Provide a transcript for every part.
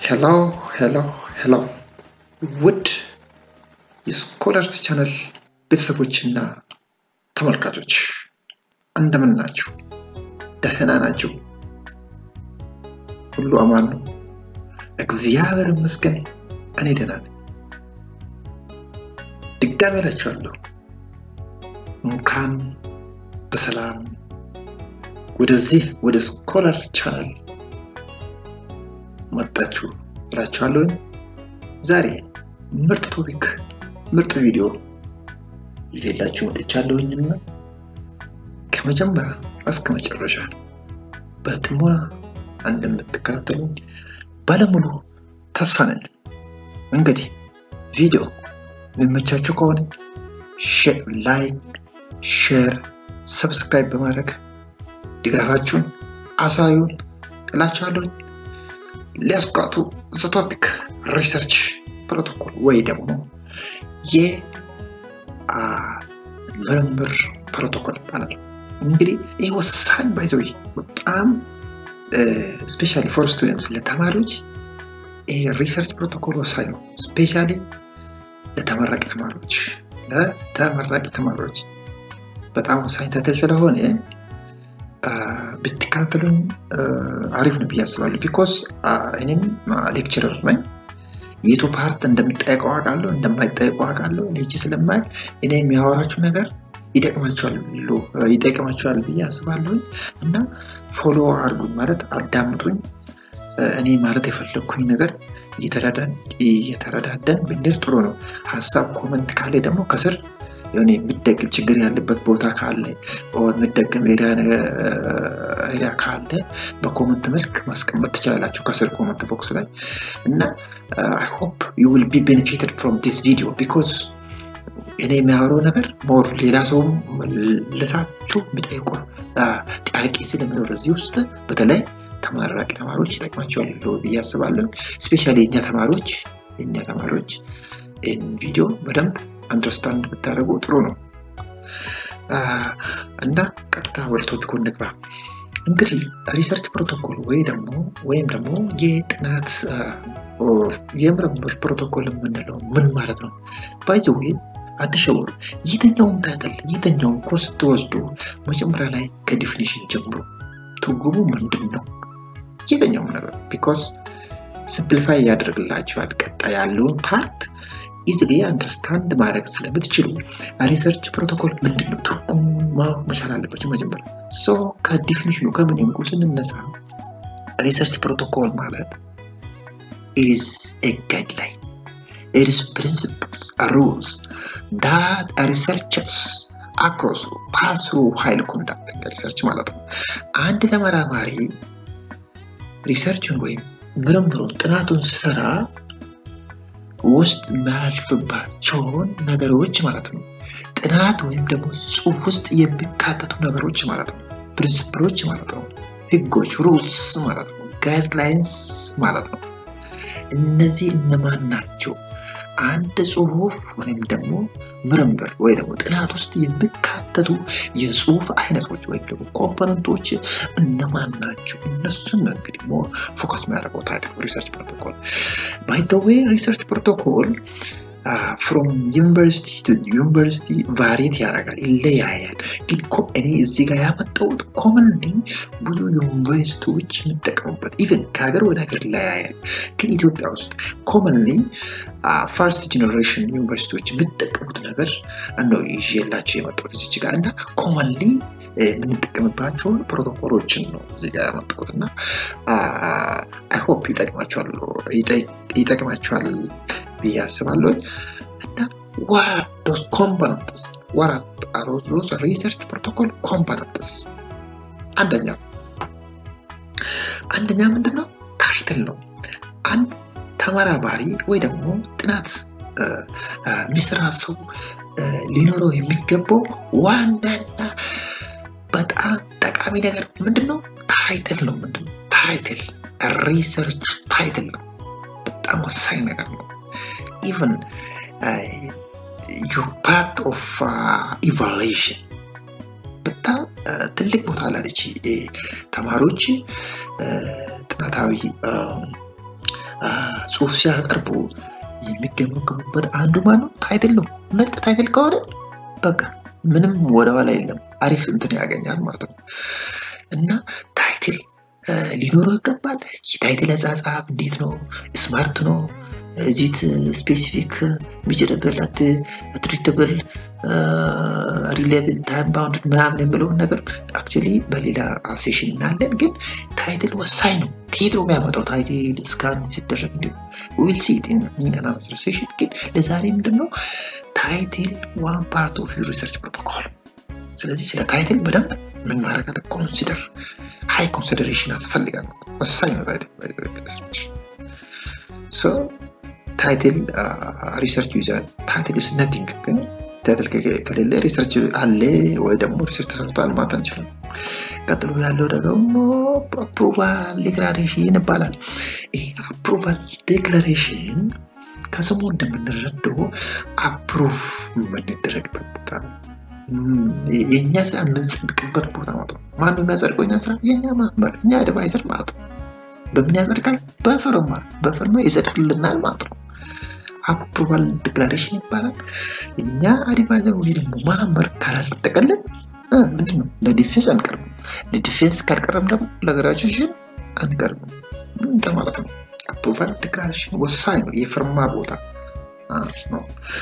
ሄሎ ሄሎ ሄሎ ውድ የስኮለርስ ቻነል ቤተሰቦችና ተመልካቾች እንደምን ናችሁ? ደህና ናችሁ? ሁሉ አማን ነው? እግዚአብሔር ይመስገን እኔ ደህና ነኝ። ድጋሜ እላችኋለሁ እንኳን በሰላም ወደዚህ ወደ ስኮለር ቻናል መጣችሁ እላችኋለሁ። ዛሬ ምርጥ ቶፒክ ምርጥ ቪዲዮ ይዤላችሁ መጥቻለሁኝና ከመጀመሪያ እስከ መጨረሻ በጥሞና እንደምትከታተሉ ባለሙሉ ተስፋ ነን። እንግዲህ ቪዲዮ የሚመቻችሁ ከሆነ ላይክ፣ ሼር፣ ሰብስክራይብ በማድረግ ድጋፋችሁን አሳዩን እላችኋለሁ። ሊያስቋቱ ዘ ቶፒክ ሪሰርች ፕሮቶኮል ወይ ደግሞ የምርምር ፕሮቶኮል ይባላል። እንግዲህ ይህ ወሳኝ ባይዘዊ በጣም ስፔሻሊ ፎር ስቱደንትስ ለተማሪዎች ይህ ሪሰርች ፕሮቶኮል ወሳኝ ነው። ስፔሻሊ ለተመራቂ ተማሪዎች ለተመራቂ ተማሪዎች በጣም ወሳኝ ተትል ስለሆነ ብትከታተሉኝ አሪፍ ነው ብዬ አስባለሁ። ቢኮዝ እኔም ሌክቸረር ነኝ። የቱ ፓርት እንደሚጠየቀው አውቃለሁ፣ እንደማይጠየቀው አውቃለሁ። ልጅ ስለማያውቅ እኔ የሚያወራችሁ ነገር ይጠቅማችኋል ብዬ አስባለሁኝ እና ፎሎ አድርጉኝ ማለት አዳምጡኝ። እኔ ማለት የፈለግኩኝ ነገር እየተረዳደን ብንል ጥሩ ነው። ሀሳብ ኮመንት ካለ ደግሞ ከስር የሆነ የሚደግም ችግር ያለበት ቦታ ካለ የሚደግም ኤሪያ ካለ በኮመንት መልክ ማስቀመጥ ትችላላችሁ ከስር ኮመንት ቦክስ ላይ እና አይ ሆፕ ዩ ዊል ቢ ቤኔፊትድ ፍሮም ዲስ ቪዲዮ ቢኮዝ እኔ የሚያወራው ነገር ሞር ሌላ ሰውም ልሳችሁ የሚጠይቁ ጥያቄ ስለሚኖር እዚህ ውስጥ በተለይ ተመራቂ ተማሪዎች ይጠቅማቸዋል ብዬ አስባለሁ። ስፔሻሊ የእኛ ተማሪዎች የእኛ ተማሪዎች ይህን ቪዲዮ በደንብ አንደርስታንድ ብታደርጉ ጥሩ ነው እና ቀጥታ ወደ ቶፒኩ እንግባ። እንግዲህ ሪሰርች ፕሮቶኮል ወይ ደግሞ ወይም ደግሞ የጥናት የምርምር ፕሮቶኮል የምንለው ምን ማለት ነው? ባይዘ ወይ አትሸወሩ። የትኛውም ታይትል የትኛውም ኮርስ ስትወስዱ መጀመሪያ ላይ ከዲፊኒሽን ጀምሮ ትርጉሙ ምንድን ነው የትኛውም ነገር ቢኮዝ ሲምፕሊፋይ ያደርግላችኋል። ቀጣይ ያለውን ፓርት ኢዝሊ አንደርስታንድ ማድረግ ስለምትችሉ ሪሰርች ፕሮቶኮል ምንድን ነው ትርጉሙ ማወቅ መቻል አለባቸው መጀመሪያ። ሶ ከዲፊኒሽኑ ከምንንቁ ስንነሳ ሪሰርች ፕሮቶኮል ማለት ኢዝ ኤ ጋይድላይን ኢዝ ፕሪንሲፕልስ ሩልስ ዳት ሪሰርቸርስ አክሮስ ፓስ ትሩ ዋይል ኮንዳክቲንግ ሪሰርች ማለት ነው። አንድ ተመራማሪ ሪሰርችን ወይም ምርምሩን ጥናቱን ሲሰራ ውስጥ የሚያልፍባቸውን ነገሮች ማለት ነው። ጥናት ወይም ደግሞ ጽሁፍ ውስጥ የሚካተቱ ነገሮች ማለት ነው። ፕሪንስፕሎች ማለት ነው። ህጎች፣ ሩልስ ማለት ነው። ጋይድላይንስ ማለት ነው። እነዚህ እነማን ናቸው? አንድ ጽሁፍ ወይም ደግሞ ምርምር ወይ ደግሞ ጥናት ውስጥ የሚካተቱ የጽሁፍ አይነቶች ወይም ደግሞ ኮምፖነንቶች እነማን ናቸው? እነሱን ነው እንግዲህ ፎከስ የሚያደርገው ታይትል ሪሰርች ፕሮቶኮል። ባይ ዘ ዌይ ሪሰርች ፕሮቶኮል ፍሮም ዩኒቨርሲቲ ቱ ዩኒቨርሲቲ ቫሪት ያደርጋል፣ ይለያያል። ግን እኔ እዚህ ጋር ያመጣሁት ኮመንሊ ብዙ ዩኒቨርሲቲዎች የሚጠቀሙበት ኢቨን ከሀገር ወደ ሀገር ይለያያል። ግን ኢትዮጵያ ውስጥ ኮመንሊ ፈርስት ጀኔሬሽን ዩኒቨርሲቲዎች የሚጠቀሙት ነገር ነው ይዤላቸው የመጣሁት እዚች ጋር እና ኮመንሊ የምንጠቀምባቸውን ፕሮቶኮሎችን ነው እዚህ ጋር ያመጣሁት እና አይ ሆፕ ይጠቅማቸዋል ይጠቅማቸዋል ብዬ አስባለሁ እና what those components what are those research protocol components አንደኛ አንደኛ ምንድነው ታይትል ነው አንድ ተመራማሪ ወይ ደግሞ ጥናት የሚሰራ ሰው ሊኖረው የሚገባው ዋናና በጣም ጠቃሚ ነገር ምንድነው ታይትል ነው ምንድነው ታይትል ሪሰርች ታይትል ነው በጣም ወሳኝ ነገር ነው ኢቨን ዩ ፓርት ኦፍ ኢቫሉዌሽን በጣም ትልቅ ቦታ ላለች ተማሪዎች ጥናታዊ ጽሁፍ ሲያቀርቡ የሚገመገሙበት አንዱ ማን ነው? ታይትል ነው። ምርጥ ታይትል ከሆነ በቃ ምንም ወደኋላ የለም፣ አሪፍ እንትን ያገኛል ማለት ነው። እና ታይትል ሊኖረው ይገባል። የታይትል አጻጻፍ እንዴት ነው? ስማርት ነው? እዚት ስፔሲፊክ ሚጀረብል አትሪተብል ሪሌብል ታይም ባውንድ ምናምን የምለውን ነገር አክቹዋሊ በሌላ ሴሽን እናለን። ግን ታይትል ወሳኝ ነው። ከየት ነው የሚያመጣው ታይትል እስካን ሲደረግ እንዲ ዊል ሲ አናዘር ሴሽን። ግን ለዛሬ ምንድን ነው ታይትል ዋን ፓርት ኦፍ ዩር ሪሰርች ፕሮቶኮል። ስለዚህ ስለ ታይትል በደንብ ምን ማድረግ አለ ኮንሲደር ሃይ ኮንሲደሬሽን ያስፈልጋል። ወሳኝ ነው ታይትል ታይትል ሪሰርች ይዛል። ታይትል ስ ነቲንግ ግን ታይትል ከሌለ ሪሰርች አለ ወይ ደግሞ ሪሰርች ተሰርቷል ማለት አንችልም። ቀጥሎ ያለው ደግሞ አፕሩቫል ዴክላሬሽን ይባላል። ይህ አፕሩቫል ዴክላሬሽን ከስሙ እንደምንረዳው አፕሩቭ የምንደረግበት ቦታ ነው። የእኛ ስራ የምንጸድቅበት ቦታ ማለት ነው። ማነው የሚያጸድቀው? እኛ ስራ የእኛ ማህበር፣ እኛ አድቫይዘር ማለት ነው። በምን ያጸድቃል? በፍርማ በፍርማ ይጸድቅልናል ማለት ነው። አፕሩቫል ዲክላሬሽን ይባላል። እኛ አድቫይዘር ወይ ደግሞ ማህበር ካላጸደቀልን ምንድን ነው ለዲፌንስ አንቀርብም። ለዲፌንስ ካልቀረም ደግሞ ለግራጁዌሽን አንቀርብም እንደማለት ነው። አፕሩቫል ዲክላሬሽን ወሳኝ ነው። የፍርማ ቦታ ነው።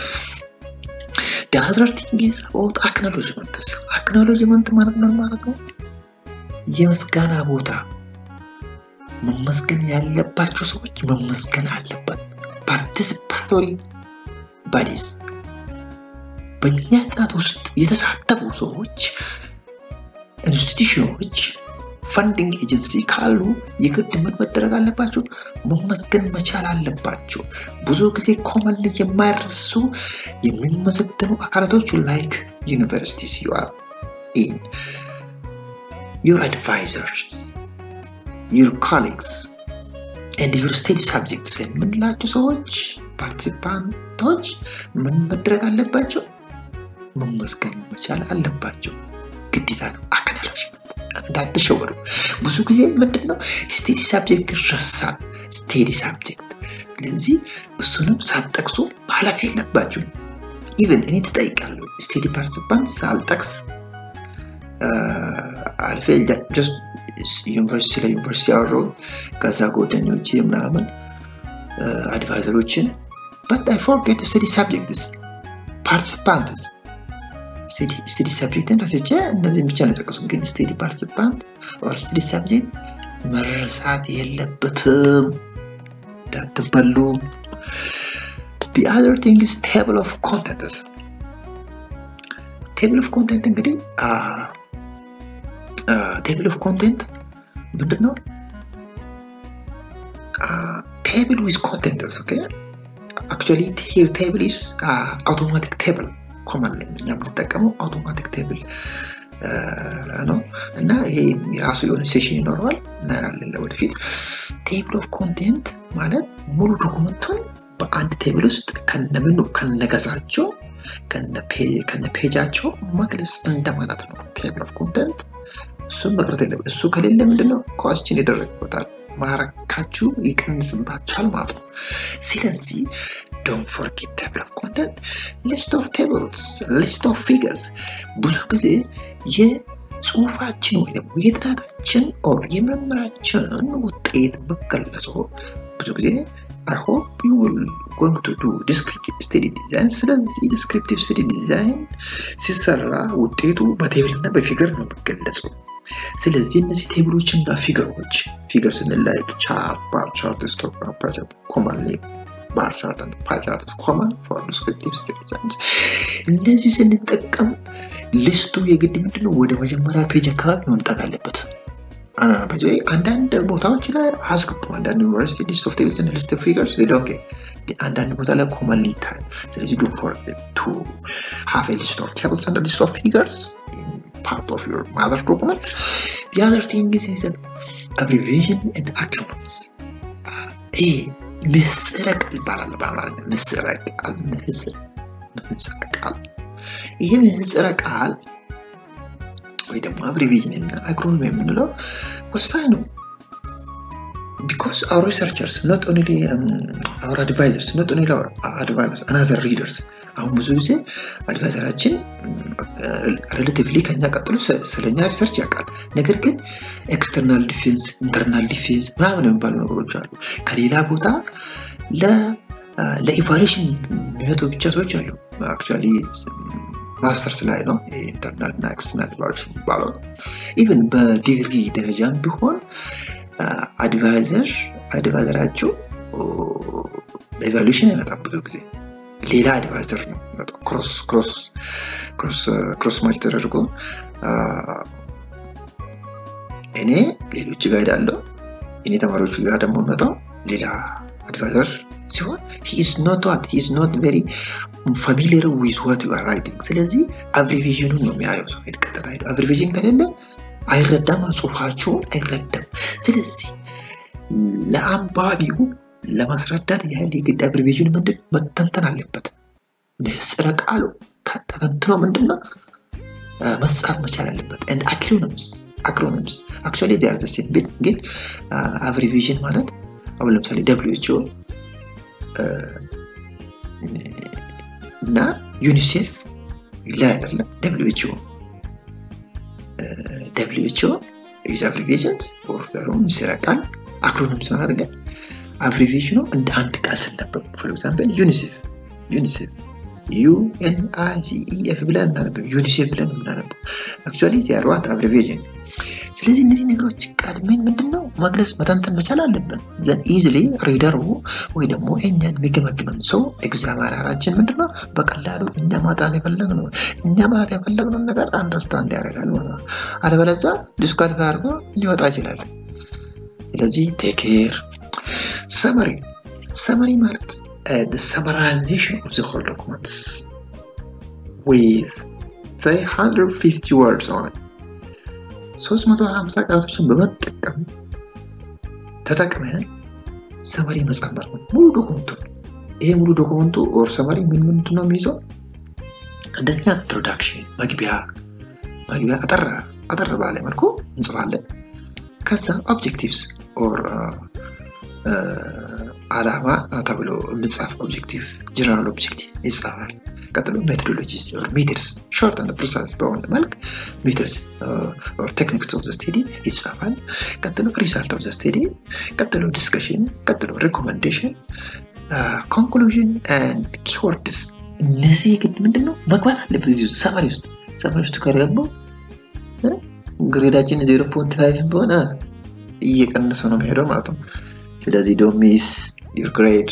የአዘር ቲንግ ኢዝ አባውት አክኖሎጅመንትስ አክኖሎጅመንት ማለት ምን ማለት ነው? የምስጋና ቦታ መመስገን ያለባቸው ሰዎች መመስገን አለበት። ፓርቲሲፓቶሪ ባዲስ በእኛ ጥናት ውስጥ የተሳተፉ ሰዎች፣ ኢንስቲትዩሽኖች፣ ፈንዲንግ ኤጀንሲ ካሉ የግድ ምን መደረግ አለባቸው? መመስገን መቻል አለባቸው። ብዙ ጊዜ ኮመን የማይረሱ የሚመሰገኑ አካላቶች ላይክ ዩኒቨርሲቲስ ዩ አር ኢን ዩር አድቫይዘርስ ዩር ኮሊግስ ኤንድ ዩር ስቴዲ ሳብጀክትስ የምንላቸው ሰዎች ፓርቲሲፓንቶች ምን መድረግ አለባቸው? መመስገን መቻል አለባቸው። ግዴታ ነው። አክኖሎጅመንት እንዳትሸወዱ። ብዙ ጊዜ ምንድን ነው ስቴዲ ሳብጀክት ይረሳል። ስቴዲ ሳብጀክት ስለዚህ እሱንም ሳትጠቅሱ ማለፍ የለባችሁ። ኢቨን እኔ ትጠይቃለሁ ስቴዲ ፓርቲሲፓንት ሳልጠቅስ አልፌ ዩኒቨርሲቲ ስለ ዩኒቨርሲቲ አወራሁ። ከዛ ጓደኞቼ ምናምን አድቫይዘሮችን በት አይ ፎርጌት ስቴዲ ሳብጀክትስ ፓርቲሲፓንትስ ስቴዲ ሳብጀክትን ረስቼ እነዚህን ብቻ ነው የጠቀሱ። ግን ስቴዲ ፓርቲሲፓንት ኦር ስቴዲ ሳብጀክት መረሳት የለበትም እንዳትበሉ። The other thing is table of contents. ቴብል ኦፍ ኮንቴንት እንግዲህ ቴብል ኦፍ ኮንቴንት ምንድን ነው? ቴብል ዊዝ ኮንቴንትስ ኦኬ አክቹዋሊ ሂር ቴብል ኢዝ አውቶማቲክ ቴብል ኮመን እኛ የምንጠቀመው አውቶማቲክ ቴብል ነው እና ይሄ የራሱ የሆነ ሴሽን ይኖረዋል እናያለን ወደፊት። ቴብል ኦፍ ኮንቴንት ማለት ሙሉ ዶኩመንቱን በአንድ ቴብል ውስጥ ከነምኑ ከነገጻቸው ከነ ፔጃቸው መግለጽ እንደማለት ነው። ቴብል ኦፍ ኮንተንት እሱም መቅረት የለም። እሱ ከሌለ ምንድነው ኳስችን ይደረግበታል፣ ማረካችሁ ይቀንስባቸዋል ማለት ነው። ስለዚህ ዶንት ፎርጌት ቴብል ኦፍ ኮንተንት፣ ሊስት ኦፍ ቴብልስ፣ ሊስት ኦፍ ፊገርስ። ብዙ ጊዜ የጽሁፋችን ወይ ደግሞ የጥናታችን ኦር የምርምራችን ውጤት መገለጸው ብዙ ጊዜ I hope you will going to do descriptive study design። ስለዚህ descriptive study design ሲሰራ ውጤቱ በቴብል እና በፊገር ነው የሚገለጸው። ስለዚህ እነዚህ ቴብሎች እና ፊገሮች ፊገር ስንል ላይክ ቻርት፣ ባር ቻርት፣ ስቶግራም፣ ፓር ቻርት ኮመን ባር ቻርት እና ፓር ቻርት ኮመን ፎር descriptive study design። እነዚህ ስንጠቀም ሊስቱ የግድ ምንድነው ወደ መጀመሪያ ፔጅ አካባቢ መምጣት አለበት። በዚ አንዳንድ ቦታዎች ላይ አያስገቡም። አንዳንድ ዩኒቨርሲቲ ሊስት ኦፍ ቴብልስ ሊስት ኦፍ ፊገርስ ኦኬ፣ አንዳንድ ቦታ ላይ ኮመን ይታያል። ስለዚህ ዱ ፎር ቱ ሃቭ ኤ ሊስት ኦፍ ቴብልስ አንድ ሊስት ኦፍ ፊገርስ ፓርት ኦፍ ዩር ማዘር ዶክመንት the other thing is, is an abbreviation and acronyms ይህ ምህጻረ ቃል ይባላል በአማርኛ ምህጻረ ቃል ምህጻረ ቃል ይህ ምህጻረ ቃል ወይ ደግሞ አብሪቪዥን እና አክሮኒም የምንለው ወሳኝ ነው። because our researchers not only um, our advisors not only our advisors another readers አሁን ብዙ ጊዜ አድቫይዘራችን ሬሌቲቭሊ ከኛ ቀጥሎ ስለኛ ሪሰርች ያውቃል ነገር ግን ኤክስተርናል ዲፌንስ ኢንተርናል ዲፌንስ ምናምን የሚባሉ ነገሮች አሉ ከሌላ ቦታ ለኢቫሉዌሽን የሚመጡ ብቻ ሰዎች አሉ አክቹዋሊ ማስተርስ ላይ ነው ኢንተርናል እና ኤክስተርናል ኢቫሉዌሽን የሚባለው ኢቨን በዲግሪ ደረጃም ቢሆን አድቫይዘር አድቫይዘራችሁ ኢቫሉዌሽን አይመጣም ብዙ ጊዜ ሌላ አድቫይዘር ነው ክሮስ ክሮስ ክሮስ ማች ተደርጎ እኔ ሌሎች ጋር ሄዳለሁ እኔ ተማሪዎቹ ጋር ደግሞ መጣው ሌላ አድቫይዘር ሲሆን ሂስ ኖት ዋት ሂስ ኖት ቬሪ ፋሚሊየር ዊዝ ዋት ዩ አር ራይቲንግ ስለዚህ አብሪቬዥኑን ነው የሚያየው ሰው ሄድ ቀጥታ ሄዶ አብሪቬዥን ከሌለ አይረዳም ጽሁፋችሁን አይረዳም ስለዚህ ለአንባቢው ለማስረዳት ያህል የግድ አብሪቬዥን ምንድን መተንተን አለበት ምህጽረ ቃሉ ተተንትኖ ምንድነው መጻፍ መቻል አለበት ንድ አክሮኒምስ አክሮኒምስ አክቹዋሊ ዚያር ዘ ሴም ግን አብሪቬዥን ማለት አሁን ለምሳሌ ደብሊው ኤች ኦ እና ዩኒሴፍ ላይ አይደለም ደብሊው ኤች ኦ ደብሊው ኤች ኦ ዩዝ አብሪቬሽንስ ኦር ደግሞ ይሰራቃል አክሮኒምስ ማለት ግን አብሪቬሽኑ እንደ አንድ ቃል ስነበብ ፎር ኤግዛምፕል ዩኒሴፍ ዩኒሴፍ ዩኤንአይሲኢኤፍ ብለን እናነበብ ዩኒሴፍ ብለን የምናነበው አክቹዋሊ ዚያርዋት አብሪቬሽን ስለዚህ እነዚህ ነገሮች ቀድሜን ምንድነው መግለጽ መተንተን መቻል አለብን ዘን ኢዝሊ ሪደሩ ወይ ደግሞ እኛን የሚገመግመን ሰው ኤግዛማራችን ምንድነው በቀላሉ እኛ ማጥራት የፈለግነው እኛ ማለት የፈለግነውን ነገር አንደርስታንድ ያደርጋል ማለት ነው አለበለዛ ዲስኳሊፋይ አድርጎ ሊወጣ ይችላል ስለዚህ ቴኬር ሰመሪ ሰመሪ ማለት the summarization of the whole documents with 350 words on it 350 ቃላቶችን በመጠቀም ተጠቅመን ሰመሪ መጻፍ ነው ሙሉ ዶኩመንቱ ይሄ ሙሉ ዶኩመንቱ ኦር ሰመሪ ምን ምንድን ነው የሚይዘው አንደኛ ኢንትሮዳክሽን መግቢያ መግቢያ አጠራ አጠር ባለ መልኩ እንጽፋለን ከዛ ኦብጀክቲቭስ ኦር አላማ ተብሎ የምጻፍ ኦብጀክቲቭ ጀነራል ኦብጀክቲቭ ይጻፋል ቀጥሎ ሜቶዶሎጂስ ኦር ሜትርስ ሾርት አንድ ፕሮሰስ በሆነ መልክ ሜትርስ ኦር ቴክኒክስ ኦፍ ዘ ስቴዲ ይጻፋል ቀጥሎ ሪዛልት ኦፍ ዘ ስቴዲ ቀጥሎ ዲስከሽን ቀጥሎ ሪኮመንዴሽን ኮንክሉዥን ኤንድ ኪወርድስ እነዚህ ግድ ምንድን ነው መግባት አለበት እዚህ ውስጥ ሰማሪ ውስጥ ሰማሪ ውስጥ ከገባው ግሬዳችን ዜሮ ፖንት ፋይቭ በሆነ እየቀነሰ ነው የሚሄደው ማለት ነው ስለዚህ ዶንት ሚስ ዩር ግሬድ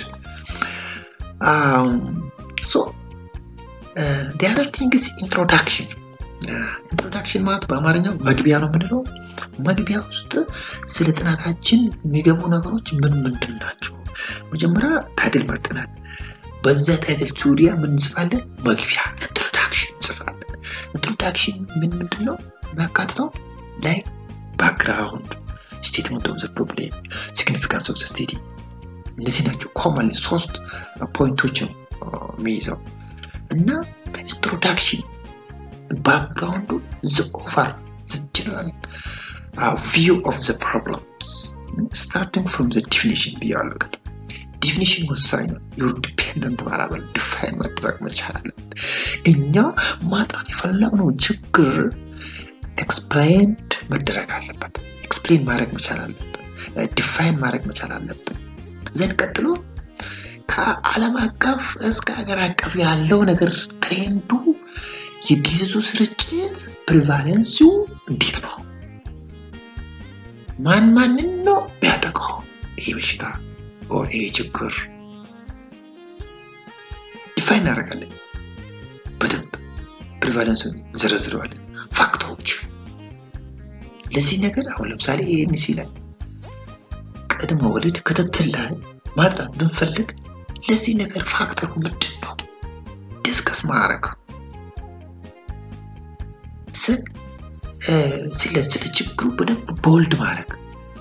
ሶ the other thing is introduction ኢንትሮዳክሽን ማለት በአማርኛው መግቢያ ነው የምንለው መግቢያ ውስጥ ስለ ጥናታችን የሚገቡ ነገሮች ምን ምንድን ናቸው መጀመሪያ ታይትል መርጠናል በዛ ታይትል ዙሪያ ምን እንጽፋለን መግቢያ ኢንትሮዳክሽን እንጽፋለን ኢንትሮዳክሽን ምን ምንድን ነው የሚያካትተው ላይ ባክግራውንድ ስቴትመንት ኦፍ ዘ ፕሮብሌም ሲግኒፊካንስ ኦፍ ዘ ስቴዲ እነዚህ ናቸው ኮመን ሶስት ፖይንቶች ነው የሚይዘው እና ኢንትሮዳክሽን ባክግራውንዱ ዘ ኦቨር ዘ ጀነራል ቪው ኦፍ ዘ ፕሮብለምስ ስታርቲንግ ፍሮም ዘ ዲፊኒሽን ብያለሁ ቀደም ዲፊኒሽን ወሳኝ ነው ዩር ዲፔንደንት ባላበል ዲፋይን መደረግ መቻል አለበት እኛ ማጥራት የፈለግነው ችግር ኤክስፕላይንድ መደረግ አለበት ኤክስፕሌን ማድረግ መቻል አለብን ዲፋይን ማድረግ መቻል አለብን ዘን ቀጥሎ ከዓለም አቀፍ እስከ ሀገር አቀፍ ያለው ነገር ትሬንዱ የዲዙ ስርጭት ፕሪቫሌንሲው እንዴት ነው ማን ማንን ነው የሚያጠቃው ይሄ በሽታ ኦር ይሄ ችግር ዲፋይን እናደርጋለን በደንብ ፕሪቫሌንሱን እንዘረዝረዋለን ፋክተሮች ለዚህ ነገር አሁን ለምሳሌ ኤኤንሲ ላይ ቅድመ ወሊድ ክትትል ላይ ማጥራት ብንፈልግ ለዚህ ነገር ፋክተሩ ምንድን ነው ዲስከስ ማድረግ ስለ ችግሩ በደንብ ቦልድ ማድረግ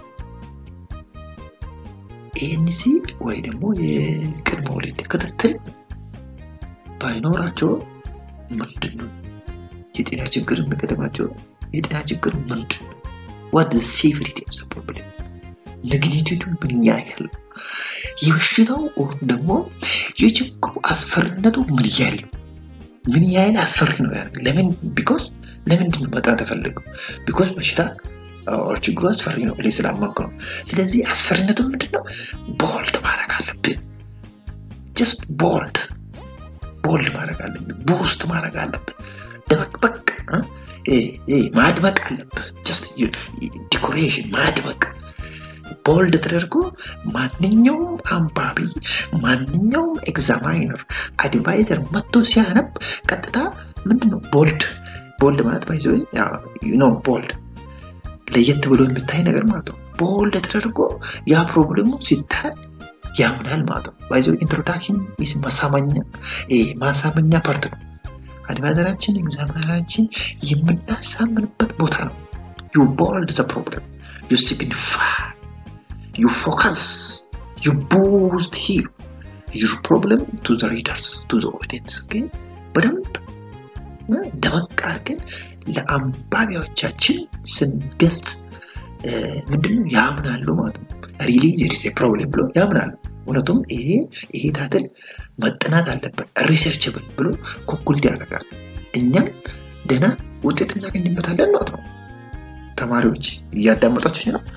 ኤኤንሲ ወይ ደግሞ የቅድመ ወሊድ ክትትል ባይኖራቸው ምንድን ነው የጤና ችግር የሚገጥማቸው የጤና ችግር ምንድን ነው ዋት ሲቪሪቲ ኦፍ ፕሮብሌም መግኒቱዱ ምን ያህል ነው? የበሽታው ደግሞ የችግሩ አስፈሪነቱ ምን ያህል ነው? ምን ያህል አስፈሪ ነው? ያ ለምን ቢኮዝ ለምንድን ነው መጥራት ተፈልገው? ቢኮዝ በሽታ ችግሩ አስፈሪ ነው ብለህ ስላመንኩ ነው። ስለዚህ አስፈሪነቱ ምንድን ነው? ቦልድ ማድረግ አለብን። ጀስት ቦልድ ቦልድ ማድረግ አለብን። ቡስት ማድረግ አለብን። ደመቅበቅ ማድመቅ አለብህ። ጀስት ዲኮሬሽን ማድመቅ ቦልድ ተደርጎ ማንኛውም አንባቢ ማንኛውም ኤግዛማይነር አድቫይዘር መጥቶ ሲያነብ ቀጥታ ምንድን ነው ቦልድ ቦልድ ማለት ባይዘ ነው ቦልድ ለየት ብሎ የሚታይ ነገር ማለት ነው። ቦልድ ተደርጎ ያ ፕሮብሌሙ ሲታይ ያምናል ማለት ነው። ባይዘ ኢንትሮዳክሽን ማሳመኛ ማሳመኛ ፓርት ነው። አድቫይዘራችን ኤግዛማይነራችን የምናሳምንበት ቦታ ነው። ዩ ቦልድ ዘ ፕሮብለም ዩ ሲግኒፋይ ዩ ፎከስ ዩ ቡስት ሂር ዩር ፕሮብለም ቱ ዘ ሪደርስ ቱ ዘ ኦዲየንስ ግን በደንብ ደመቅ አድርገን ለአንባቢዎቻችን ስንገልጽ ምንድነው ያምናሉ ማለት ነው። ሪሊ ዜሪስ ፕሮብሌም ብሎ ያምናሉ። እውነቱም ይሄ ይሄ ታትል መጠናት አለበት ሪሰርችብል ብሎ ኮንኩልድ ያደርጋል። እኛም ደህና ውጤት እናገኝበታለን ማለት ነው። ተማሪዎች እያዳመጣችሁ ነው።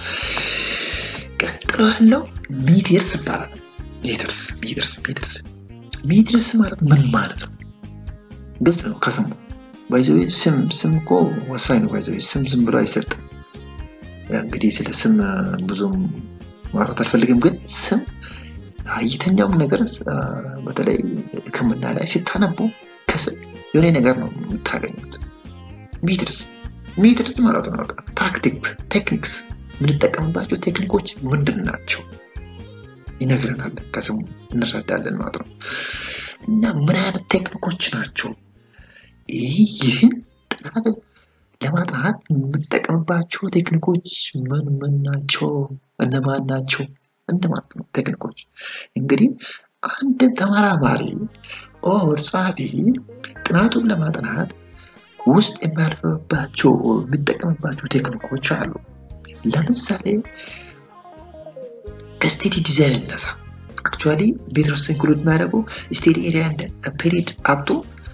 ቀጥሎ ያለው ሚቴርስ ይባላል። ሜትርስ ሜትርስ ሜትርስ ሜትርስ ማለት ምን ማለት ነው? ግልጽ ነው ከስሙ ባይዘዌ ስም ስም እኮ ወሳኝ ነው። ባይዘዌ ስም ዝም ብሎ አይሰጥም። እንግዲህ ስለ ስም ብዙም ማውራት አልፈልግም፣ ግን ስም የትኛውም ነገር በተለይ ሕክምና ላይ ሲታነቡ ከስም የሆነ ነገር ነው የምታገኙት። ሜትርስ ሜትርስ ማለት ነው ታክቲክስ ቴክኒክስ የምንጠቀምባቸው ቴክኒኮች ምንድን ናቸው ይነግረናል። ከስሙ እንረዳለን ማለት ነው። እና ምን አይነት ቴክኒኮች ናቸው? ይህን ጥናት ለማጥናት የምንጠቀምባቸው ቴክኒኮች ምን ምን ናቸው? እነማን ናቸው? እንደማለት ነው። ቴክኒኮች እንግዲህ አንድ ተመራማሪ ኦር ጸሐፊ ጥናቱን ለማጥናት ውስጥ የሚያልፍባቸው የሚጠቀምባቸው ቴክኒኮች አሉ። ለምሳሌ ከስቴዲ ዲዛይን እነሳ አክቹዋሊ ቤትረስ ኢንክሉድ የሚያደርገው ስቴዲ ኤሪያ ፔሪድ አብቶ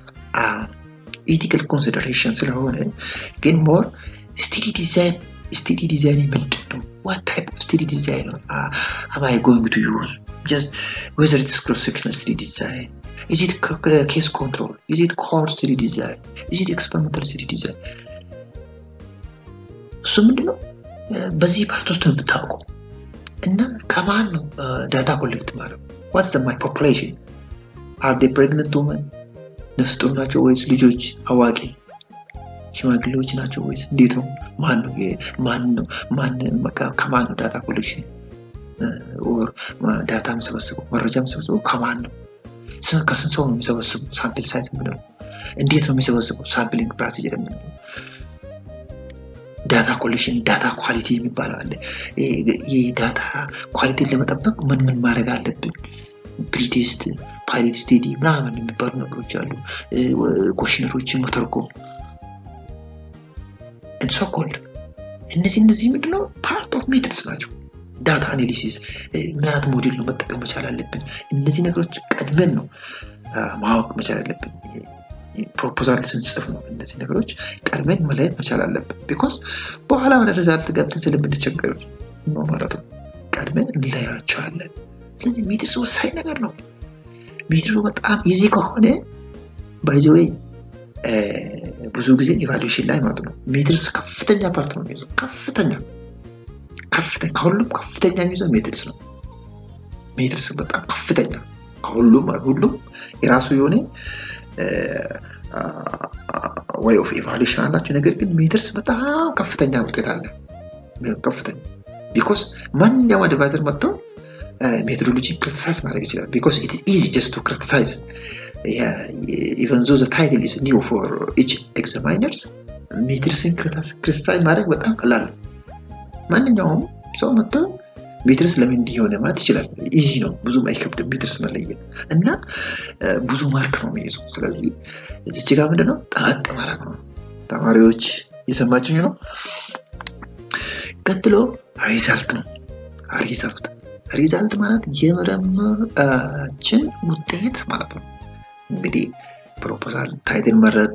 ኢቲካል ኮንሲደሬሽን ስለሆነ ግን ሞር ስቴዲ ዲዛይን ስቴዲ ዲዛይን ምንድን ነው? ዋት ታይፕ ኦፍ ስቴዲ ዲዛይን ነው አማይ ጎይንግ ቱ ዩዝ ጀስት ዌዘር ኢትስ ክሮስ ሴክሽናል ስቴዲ ዲዛይን ኢዝ ኢት ኬስ ኮንትሮል ኢዝ ኢት ኮር ስቴዲ ዲዛይን ኢዝ ኢት ኤክስፐሪመንታል ስቴዲ ዲዛይን እሱ ምንድነው በዚህ ፓርት ውስጥ ነው የምታውቀው እና ከማን ነው ዳታ ኮሌክት ማድረግ ዋትስ ማይ ፖፑሌሽን አር ዴ ፕሬግነንት ውመን ነፍስ ጡር ናቸው ወይስ ልጆች አዋቂ ሽማግሌዎች ናቸው ወይስ እንዴት ነው ማን ነው ማን ነው ከማን ነው ዳታ ኮሌክሽን ኦር ዳታ የምሰበስበው መረጃ የምሰበስበው ከማን ነው ከስንት ሰው ነው የሚሰበስበው ሳምፕል ሳይዝ የምንለው እንዴት ነው የሚሰበስበው ሳምፕሊንግ ፕሮሲጀር የምንለው ዳታ ኮሌክሽን ዳታ ኳሊቲ የሚባለው አለ የዳታ ኳሊቲን ለመጠበቅ ምን ምን ማድረግ አለብን ፕሪቴስት ፓይሌት ስቴዲ ምናምን የሚባሉ ነገሮች አሉ ኮሽነሮችን መተርጎም እንሶኮልድ እነዚህ እነዚህ ምንድነው ፓርት ኦፍ ሜትድስ ናቸው ዳታ አናሊሲስ ምን አይነት ሞዴል ነው መጠቀም መቻል አለብን እነዚህ ነገሮች ቀድመን ነው ማወቅ መቻል አለብን ፕሮፖዛል ስንጽፍ ነው እነዚህ ነገሮች ቀድመን መለየት መቻል አለብን ቢኮዝ በኋላ ወደ ሪዛልት ገብተን ስለምንቸገር ነው ማለት ነው ቀድመን እንለያቸዋለን ስለዚህ ሜትርስ ወሳኝ ነገር ነው ሜትሩ በጣም ኢዚ ከሆነ ባይዘወይ ብዙ ጊዜ ኢቫሉዌሽን ላይ ማለት ነው ሜትርስ ከፍተኛ ፓርት ነው የሚይዘው ከፍተኛ ከፍተኛ ከሁሉም ከፍተኛ የሚይዘው ሜትርስ ነው ሜትርስ በጣም ከፍተኛ ከሁሉም ሁሉም የራሱ የሆነ ወይ ኦፍ ኢቫሉዌሽን አላቸው ነገር ግን ሜትርስ በጣም ከፍተኛ ውጤት አለ ከፍተኛ ቢኮስ ማንኛውም አድቫይዘር መጥተው ሜቶዶሎጂ ክሪቲሳይዝ ማድረግ ይችላል ቢኮስ ኢት ኢዚ ጀስት ቱ ክሪቲሳይዝ ኢቨን ዞ ታይትል ኢዝ ኒው ፎር ኢች ኤግዛማይነርስ ሜትርስን ክሪቲሳይዝ ማድረግ በጣም ቀላል ነው ማንኛውም ሰው መጥቶ ሜትርስ ለምን እንዲህ የሆነ ማለት ይችላል ኢዚ ነው ብዙም አይከብድም ሜትርስ መለየት እና ብዙ ማርክ ነው የሚይዘው ስለዚህ እዚች ጋር ምንድነው ጠበቅ ማድረግ ነው ተማሪዎች እየሰማችኝ ነው ቀጥሎ ሪዛልት ነው ሪዛልት ሪዛልት ማለት የምርምራችን ውጤት ማለት ነው። እንግዲህ ፕሮፖዛል ታይትል መረጥ፣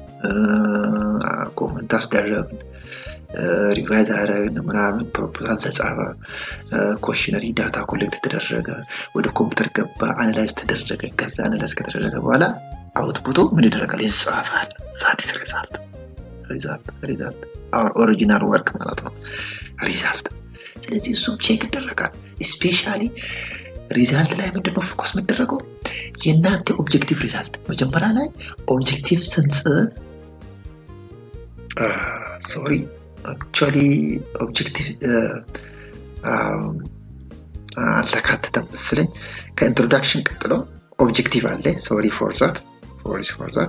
ኮመንት አስደረግን፣ ሪቫይዝ አደረግን ምናምን፣ ፕሮፖዛል ተጻፈ፣ ኮሽነሪ ዳታ ኮሌክት ተደረገ፣ ወደ ኮምፒውተር ገባ፣ አናላይዝ ተደረገ። ከዛ አናላይዝ ከተደረገ በኋላ አውትፑቱ ምን ይደረጋል? ይጻፋል። ዛቲስ ሪዛልት ሪዛልት ሪዛልት ኦሪጂናል ወርክ ማለት ነው ሪዛልት። ስለዚህ እሱም ቼክ ይደረጋል። ስፔሻሊ ሪዛልት ላይ ምንድነው ፎከስ የሚደረገው? የእናንተ ኦብጀክቲቭ ሪዛልት መጀመሪያ ላይ ኦብጀክቲቭ ስንጽፍ ሶሪ አክቹዋሊ ኦብጀክቲቭ አልተካተተም መሰለኝ። ከኢንትሮዳክሽን ቀጥሎ ኦብጀክቲቭ አለ። ሶሪ ፎር ዛት ሶሪ ፎር ዛት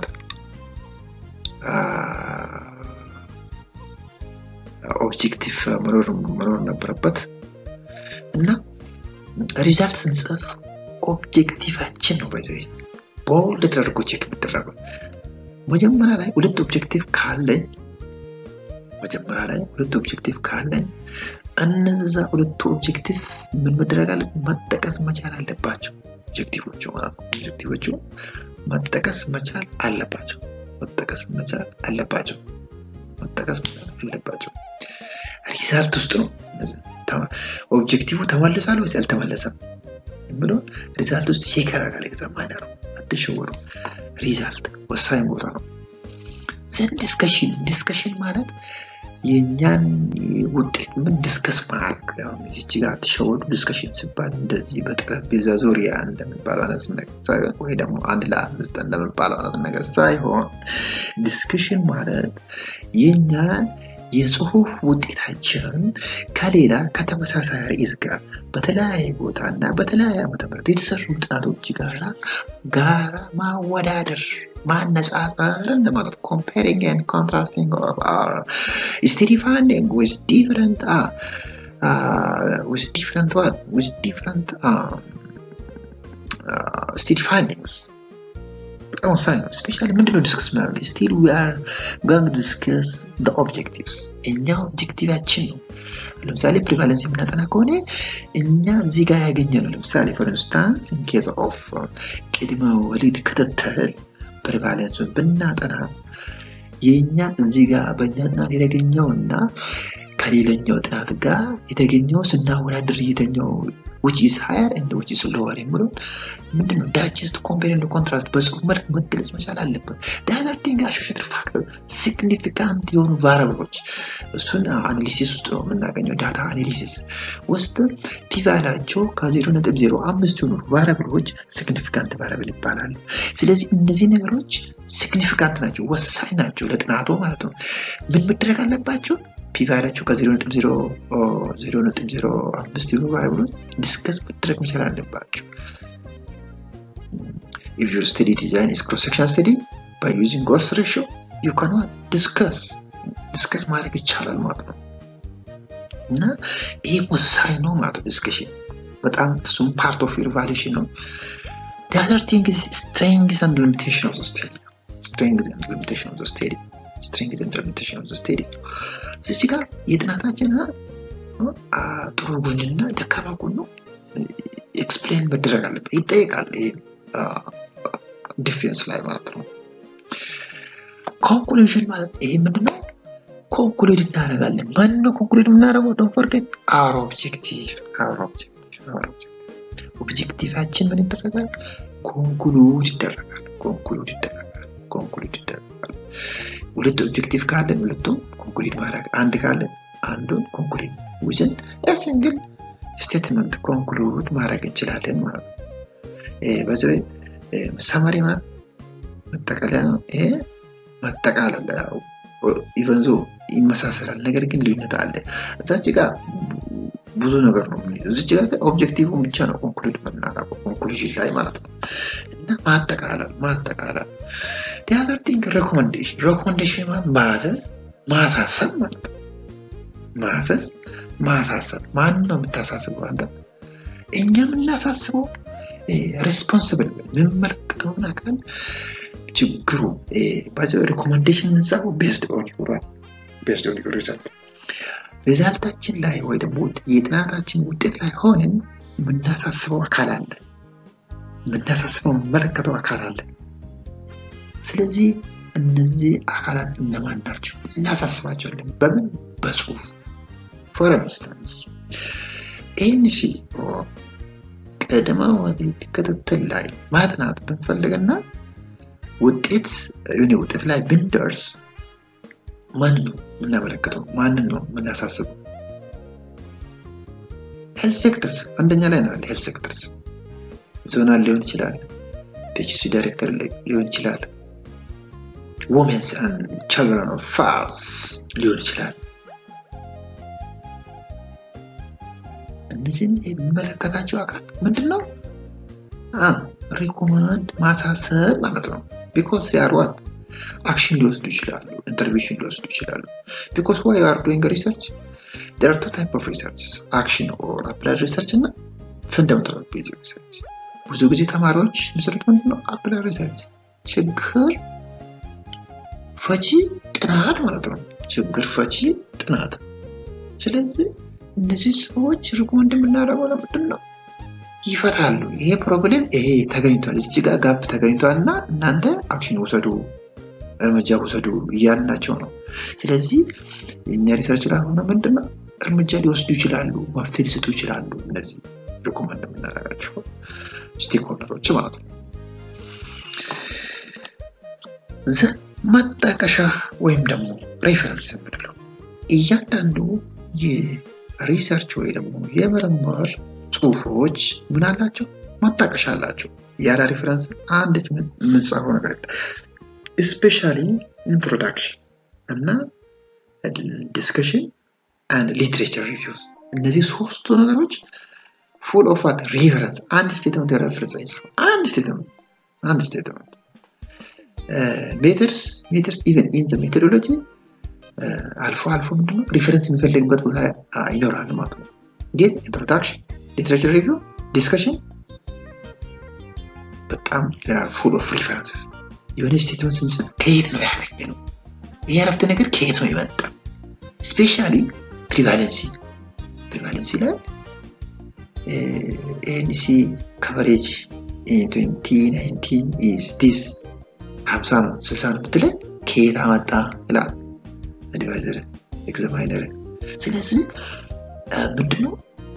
ኦብጀክቲቭ መኖር ነበረበት እና ሪዛልት ስንጽፍ ኦብጀክቲቫችን ነው በዚ ቦልድ ተደርጎ ቼክ የሚደረገው። መጀመሪያ ላይ ሁለት ኦብጀክቲቭ ካለኝ መጀመሪያ ላይ ሁለት ኦብጀክቲቭ ካለኝ እነዛ ሁለቱ ኦብጀክቲቭ ምን መደረግ አለ መጠቀስ መቻል አለባቸው። ኦብጀክቲቮቹ ኦብጀክቲቮቹ መጠቀስ መቻል አለባቸው። መጠቀስ መቻል አለባቸው። መጠቀስ መቻል አለባቸው። ሪዛልት ውስጥ ነው ኦብጀክቲቭ ተመልሷል ወይስ አልተመለሰም ብሎ ሪዛልት ውስጥ ቼክ ያደርጋል። ኤግዛማይነር ነው። አትሸወሩ። ሪዛልት ወሳኝ ቦታ ነው። ዘን ዲስከሽን ዲስከሽን ማለት የእኛን ውጤት ምን ዲስከስ ማድረግ ዚች ጋር አትሸወዱ። ዲስከሽን ሲባል እንደዚህ በጠረጴዛ ዙሪያ እንደሚባለው አይነት ነገር ሳይሆን ወይ ደግሞ አንድ ለአምስት እንደሚባለው አይነት ነገር ሳይሆን ዲስከሽን ማለት የእኛን የጽሁፍ ውጤታችንን ከሌላ ከተመሳሳይ ርዕስ ጋር በተለያየ ቦታ እና በተለያየ ዓመተ ምህረት የተሰሩ ጥናቶች ጋራ ጋራ ማወዳደር ማነጻጸር እንደማለት ኮምፔሪንግ ኤንድ ኮንትራስቲንግ ኦፍ አወር ስቴዲ ፋይንዲንግ ዊዝ ዲፍረንት ዊዝ ዲፍረንት ዋት ዊዝ ዲፍረንት ስቴዲ ፋይንዲንግስ በጣም ወሳኝ ነው። ስፔሻሊ ምንድነው ዲስከስ ምናደርግ ስቲል ዊ አር ጎንግ ዲስከስ ኦብጀክቲቭስ እኛ ኦብጀክቲቫችን ነው። ለምሳሌ ፕሪቫለንስ የምናጠና ከሆነ እኛ እዚህ ጋር ያገኘ ነው። ለምሳሌ ፎር ኢንስታንስ ኢን ኬዝ ኦፍ ቅድመ ወሊድ ክትትል ፕሪቫለንሱን ብናጠና የእኛ እዚህ ጋር በእኛ ጥናት የተገኘው እና ከሌላኛው ጥናት ጋር የተገኘው ስናወዳድር የተኛው which is higher and which is lower የሚለው ምንድነው ዳይጀስት ኮምፔር ኤንድ ኮንትራስት በጽሁፍ መልክ መገለጽ መቻል አለበት። ዳዘር ቲንግ አሶሼትድ ፋክተር ሲግኒፊካንት የሆኑ ቫሪያብሎች እሱን አናሊሲስ ውስጥ ነው የምናገኘው። ዳታ አናሊሲስ ውስጥ ፒቫላቸው ከዜሮ ነጥብ ዜሮ አምስት የሆኑ ቫሪያብሎች ሲግኒፊካንት ቫሪያብል ይባላሉ። ስለዚህ እነዚህ ነገሮች ሲግኒፊካንት ናቸው፣ ወሳኝ ናቸው ለጥናቱ ማለት ነው። ምን መደረግ አለባቸው? ፒቫላቸው ከዜሮ ነጥብ ዜሮ ዜሮ ነጥብ ዜሮ አምስት የሆኑ ቫሪያብሎች ዲስከስ መደረግ መቻል አለባቸው። if your study design is cross section study by using cost ratio you cannot discuss ዲስከስ ማድረግ ይቻላል ማለት ነው እና ይህ ወሳኝ ነው ማለት ነው ዲስከሽን በጣም እሱም ፓርት ኦፍ ዩር ቫሉሽን ነው the other thing is strengths and limitation of the study strengths and limitation of the study strengths and limitation of the study እዚህ ጋር የጥናታችን ጥሩ ጎንና ደካማ ጎኑ ኤክስፕሌን መደረግ አለበት ይጠየቃል ዲፌንስ ላይ ማለት ነው ኮንክሉዥን ማለት ይሄ ምንድነው ኮንክሉድ እናደርጋለን ማን ነው ኮንክሉድ የምናደርገው ዶንት ፎርጌት አወር ኦብጀክቲቭ አወር ኦብጀክቲቭ አወር ኦብጀክቲቭ ኦብጀክቲቫችን ምን ይደረጋል ኮንክሉድ ይደረጋል ኮንክሉድ ይደረጋል ኮንክሉድ ይደረጋል ሁለት ኦብጀክቲቭ ካለን ሁለቱም ኮንክሉድ ማድረግ አንድ ካለን አንዱን ኮንክሉድ ዊዝን ሲንግል ስቴትመንት ኮንክሉድ ማድረግ እንችላለን ማለት ነው በዚህ ሰመሪ ማለት መጠቃለያ ነው ይሄ ማጠቃለል ኢቨንዞ ይመሳሰላል ነገር ግን ልዩነት አለ እዛች ጋር ብዙ ነገር ነው የምንይዘው እዚች ጋር ኦብጀክቲቭን ብቻ ነው ኮንክሉድ የምናደርገው ኮንክሉዥን ላይ ማለት ነው እና ማጠቃለል ማጠቃለል ቲያትር ቲንክ ሬኮመንዴሽን ሬኮመንዴሽን ማዘዝ ማሳሰብ ማለት ነው ማዘዝ ማሳሰብ ማን ነው የምታሳስበው አንተ እኛ የምናሳስበው ሬስፖንስብል የሚመለከተውን አካል ችግሩ ሪኮመንዴሽን የምንጻፈው ቤዝድ ኦን ዩራል ቤዝድ ኦን ዩር ሪዛልት ሪዛልታችን ላይ ወይ ደግሞ የጥናታችን ውጤት ላይ ሆንን የምናሳስበው አካል አለ፣ የምናሳስበው የምመለከተው አካል አለ። ስለዚህ እነዚህ አካላት እነማን ናቸው? እናሳስባቸዋለን። በምን? በጽሁፍ ፎር ኢንስታንስ ኤንሲ ቅድመ ወሊድ ክትትል ላይ ማጥናት ብንፈልግና ውጤት የሆነ ውጤት ላይ ብንደርስ ማን ነው የምናመለክተው? ማንን ነው የምናሳስበው? ሄልት ሴክተርስ አንደኛ ላይ ነው ያለ። ሄልት ሴክተርስ ዞናል ሊሆን ይችላል፣ ፒኤችሲ ዳይሬክተር ሊሆን ይችላል፣ ወሜንስ አንድ ችልድረን ኦፍ ፋርስ ሊሆን ይችላል። እነዚህን የሚመለከታቸው አካል ምንድን ነው? ሪኮማንድ ማሳሰብ ማለት ነው። ቢኮዝ ያሯት አክሽን ሊወስዱ ይችላሉ፣ ኢንተርቬንሽን ሊወስዱ ይችላሉ። ቢኮዝ ዋይ አር ዶይንግ ሪሰርች ዴር አር ቱ ታይፕ ኦፍ ሪሰርችስ አክሽን ኦር አፕላይድ ሪሰርች እና ፈንዳሜንታል ቤዝ ሪሰርች። ብዙ ጊዜ ተማሪዎች የሚሰሩት ምንድን ነው? አፕላይድ ሪሰርች ችግር ፈቺ ጥናት ማለት ነው። ችግር ፈቺ ጥናት። ስለዚህ እነዚህ ሰዎች ሪኮመንድ የምናደርገው ለምንድን ነው? ይፈታሉ። ይሄ ፕሮብሌም ይሄ ተገኝቷል፣ እዚህ ጋር ጋፕ ተገኝቷል እና እናንተ አክሽን ውሰዱ፣ እርምጃ ውሰዱ እያልናቸው ነው። ስለዚህ የእኛ ሪሰርች ላይ ሆነ ምንድን ነው እርምጃ ሊወስዱ ይችላሉ፣ መፍትሄ ሊሰጡ ይችላሉ። እነዚህ ሪኮመንድ የምናደርጋቸው ስቴክሆልደሮች ማለት ነው። መጠቀሻ ወይም ደግሞ ሬፈረንስ የምንለው እያንዳንዱ የሪሰርች ወይ ደግሞ የምርምር ጽሁፎች ምን አላቸው? ማጣቀሻ አላቸው። ያለ ሪፈረንስ አንዲት የምንጻፈው ነገር የለም። ስፔሻሊ ኢንትሮዳክሽን እና ዲስከሽን አንድ ሊትሬቸር ሪቪውስ እነዚህ ሶስቱ ነገሮች ፉል ኦፍ ዋት ሪፈረንስ አንድ ስቴትመንት ሬፈረንስ አይጽፍም። አንድ ስቴትመንት አንድ ስቴትመንት ሜተርስ ሜተርስ ኢቨን ኢን ዘ ሜቶዶሎጂ አልፎ አልፎ ምንድነው ሪፈረንስ የሚፈልግበት ቦታ ይኖራል ማለት ነው። ግን ኢንትሮዳክሽን ሊትሬቸር ሪቪው ዲስከሽን በጣም ዜር ፉል ኦፍ ሪፈረንስስ የሆነ ስቴትመንት ስንጽፍ ከየት ነው ያገኘ ነው ይህ አረፍተ ነገር ከየት ነው የመጣ ስፔሻሊ ፕሪቫለንሲ ፕሪቫለንሲ ላይ ኤንሲ ከቨሬጅ ትንቲ ናይንቲን ኢዝ ዲስ ሀምሳ ነው ስልሳ ነው ብትለን ከየት አመጣ ይላል አድቫይዘር ኤግዛማይነር ስለዚህ ምንድነው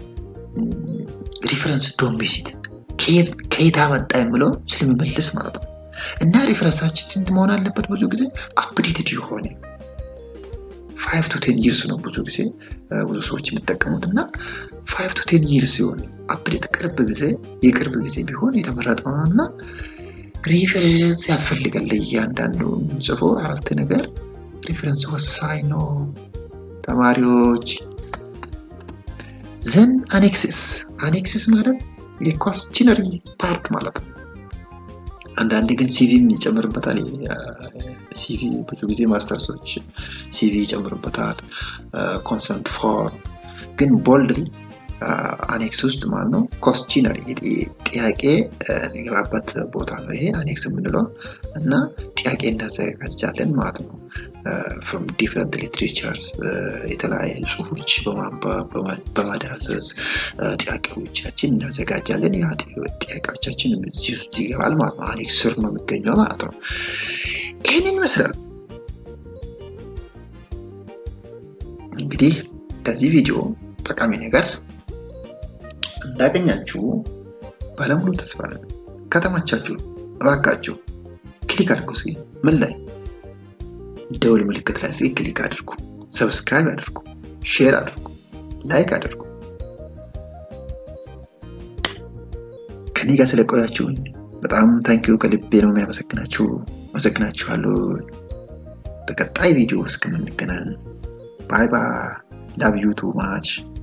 ሪፈረንስ ዶሚሲት ከየት አመጣ የምለው ስለሚመልስ ማለት ነው እና ሪፈረንሳችን ስንት መሆን አለበት ብዙ ጊዜ አፕዴትድ የሆነ ፋይቭ ቱ ቴን ይርስ ነው ብዙ ጊዜ ብዙ ሰዎች የሚጠቀሙት እና ፋይቭ ቱ ቴን ይርስ ሲሆን አፕዴት ቅርብ ጊዜ የቅርብ ጊዜ ቢሆን የተመረጠ ነው እና ሪፈረንስ ያስፈልጋል ለእያንዳንዱ ጽፎ አረፍተ ነገር ሪፈረንስ ወሳኝ ነው ተማሪዎች ዘን አኔክሲስ አኔክሲስ ማለት የኳስችነሪ ፓርት ማለት ነው አንዳንዴ ግን ሲቪም ይጨምርበታል ሲቪ ብዙ ጊዜ ማስተርሶች ሲቪ ይጨምርበታል ኮንሰንት ፎር ግን ቦልድሊ አኔክስ ውስጥ ማለት ነው ኮስቺነሪ ጥያቄ የሚገባበት ቦታ ነው ይሄ አኔክስ የምንለው እና ጥያቄ እናዘጋጃለን ማለት ነው ፍሮም ዲፍረንት ሊትሬቸርስ የተለያዩ ጽሁፎች በማዳሰስ ጥያቄዎቻችን እናዘጋጃለን ያ ጥያቄዎቻችን እዚህ ውስጥ ይገባል ማለት ነው አኔክስ ስር ነው የሚገኘው ማለት ነው ይህንን ይመስላል እንግዲህ ከዚህ ቪዲዮ ጠቃሚ ነገር እንዳገኛችሁ ባለሙሉ ተስፋ ነን። ከተመቻችሁ እባካችሁ ክሊክ አድርጉ። እስኪ ምን ላይ ደውል ምልክት ላይ እስኪ ክሊክ አድርጉ፣ ሰብስክራይብ አድርጉ፣ ሼር አድርጉ፣ ላይክ አድርጉ። ከኔ ጋር ስለቆያችሁኝ በጣም ታንኪዩ ከልቤ ነው የሚያመሰግናችሁ። አመሰግናችኋለሁ። በቀጣይ ቪዲዮ እስከምንገናኝ ባይ ባይ። ላቭ ዩ ቱ ማች